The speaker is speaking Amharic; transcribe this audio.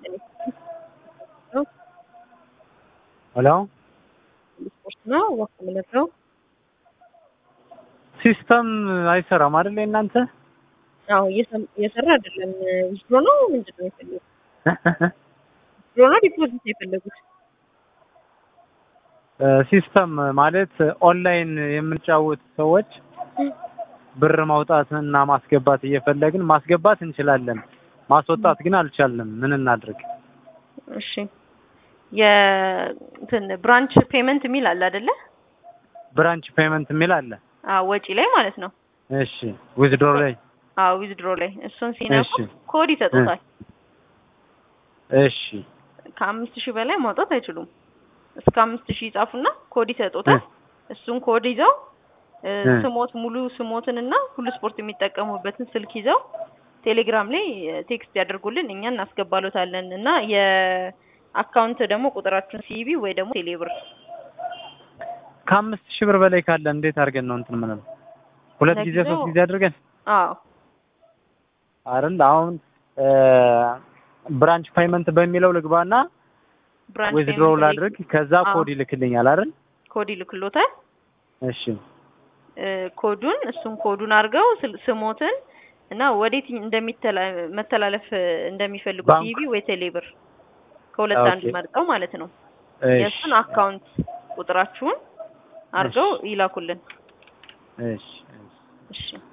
ሄሎ ስፖርት ነው ወቅት ምንድነው? ሲስተም አይሰራም አይደል እናንተ? አዎ እየሰራ አይደለም። ዊዝድሮ ነው ምንድን ነው የፈለጉት? ዊዝድሮ ነው ዲፖዚት ነው የፈለጉት? ሲስተም ማለት ኦንላይን የምንጫወት ሰዎች ብር ማውጣት እና ማስገባት እየፈለግን ማስገባት እንችላለን፣ ማስወጣት ግን አልቻልንም። ምን እናድርግ? እሺ የእንትን ብራንች ፔመንት የሚል አለ አይደለ? ብራንች ፔመንት የሚል አለ። አዎ ወጪ ላይ ማለት ነው። እሺ ዊዝድሮ ላይ አዎ ዊዝድሮ ላይ እሱን ሲነኩ እሺ። ኮድ ይሰጡታል። እሺ ከአምስት ሺህ በላይ ማውጣት አይችሉም። እስከ አምስት ሺህ ይጻፉና ኮድ ይሰጡታል። እሱን ኮድ ይዘው እ፣ እ። ስሞት ሙሉ ስሞትንና ሁሉ ስፖርት የሚጠቀሙበትን ስልክ ይዘው ቴሌግራም ላይ ቴክስት ያደርጉልን እኛ እናስገባሎታለን እና የአካውንት ደግሞ ቁጥራችሁን ሲቢ ወይ ደግሞ ቴሌብር ከአምስት ሺህ ብር በላይ ካለ እንዴት አድርገን ነው እንትን ምንለው? ሁለት ጊዜ ለጊዜው- ሶስት ጊዜ አድርገን አዎ አይደል? አሁን ብራንች ፔመንት በሚለው ልግባና ብራንች ዊዝድሮ ፔመንት ላይ ላድርግ፣ ከዛ አዎ። ኮድ ይልክልኛል አይደል? ኮድ ይልክሎታል። እሺ እ፣ ኮዱን እሱን ኮዱን አድርገው ስል- ስሞትን እና ወዴት እንደሚተላ መተላለፍ እንደሚፈልጉ ባንክ- ሲቢ ወይ ቴሌብር ከሁለት ኦኬ። አንዱ መርጠው ማለት ነው። እሺ የእሱን አካውንት ቁጥራችሁን አድርገው ይላኩልን። እሺ እሺ እሺ